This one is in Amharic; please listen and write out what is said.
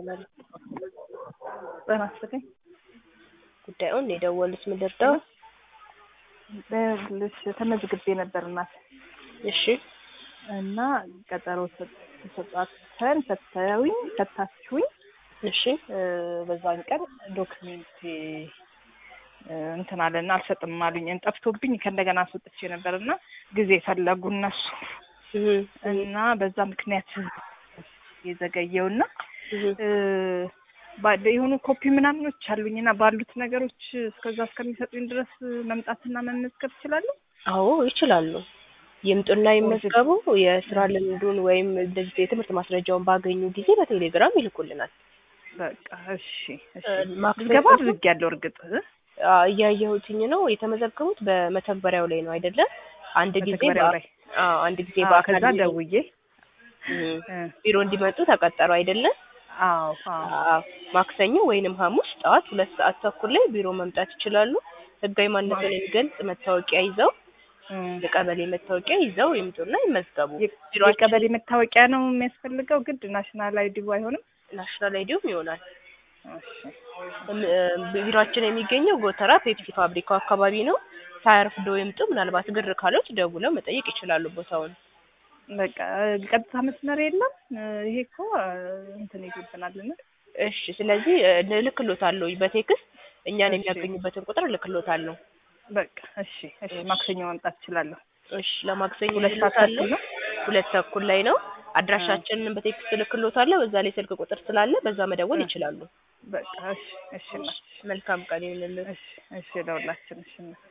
ይባላል። ጤና ይስጥልኝ። ጉዳዩን የደወሉት ምን ልርዳው? ልሽ ተመዝግቤ ነበር እናት እሺ እና ቀጠሮ ተሰጣተን ፈተውኝ ፈታችሁኝ እሺ እ በዛን ቀን ዶክሜንት እንትን አለና አልሰጥም አሉኝ። ጠፍቶብኝ ከእንደገና አስወጥቼ ነበር እና ጊዜ ፈለጉ እነሱ እህ እና በዛ ምክንያት የዘገየውና እህ እ ባ- የሆኑ ኮፒ ምናምኖች አሉኝና ባሉት ነገሮች እስከዛ እስከሚሰጡኝ ድረስ መምጣትና መመዝገብ እችላለሁ። አዎ ይችላሉ። ይምጡና ይመዝገቡ። የስራ ልምዱን ወይም እንደዚህ የትምህርት ማስረጃውን ባገኙ ጊዜ በቴሌግራም ይልኩልናል። በቃ እሺ እሺ። እ ማክሰኞ ምዝገባ አድርጌያለሁ እርግጥ እ? አ፣ እያየሁትኝ ነው የተመዘገቡት በመተግበሪያው ላይ ነው አይደለ? አንድ ጊዜ መተግበሪያው በአ- ላይ አዎ አንድ ጊዜ አዎ፣ በአካል ከዛ ቢሮ- ደውዬ እህ እ፣ ቢሮ እንዲመጡ ተቀጠሩ አይደለ? አዎ አዎ አዎ ማክሰኞ ወይንም ሐሙስ ጠዋት ሁለት ሰዓት ተኩል ላይ ቢሮ መምጣት ይችላሉ። ህጋዊ ማንነትን የሚገልጽ መታወቂያ ይዘው እ። የቀበሌ መታወቂያ ይዘው ይምጡና ይመዝገቡ። የ- ቢሮአችን የቀበሌ መታወቂያ ነው የሚያስፈልገው ግድ ናሽናል አይዲ አይሆንም? ናሽናል አይዲውም ይሆናል። እሺ እም- እ፣ ቢሮአችን የሚገኘው ጎተራ ፔፕሲ ፋብሪካው አካባቢ ነው። ሳያርፍዶ ይምጡ። ምናልባት ግር ካሎች ደውለው መጠየቅ ይችላሉ ቦታውን። በቃ ቀጥታ መስመር የለም። እ፣ ይሄ እኮ እ፣ እንትን ይጎብናልና እሺ ስለዚህ እ፣ እልክሎታለሁ በቴክስት እኛን እሺ። የሚያገኙበትን ቁጥር እልክሎታለሁ። በቃ እሺ እሺ። ማክሰኞ መምጣት እችላለሁ። እሺ ለማክሰኞ ሁለት ሰዓት እልክሎታለሁ። ተኩል ነው? ሁለት ተኩል ላይ ነው። አድራሻችንን በቴክስት እልክሎታለሁ። በዛ ላይ ስልክ ቁጥር ስላለ በዛ መደወል እ። ይችላሉ። በቃ እሺ እሺ እናት። መልካም ቀን ይሁንልን። እሺ እሺ ለሁላችን እሺ እናት።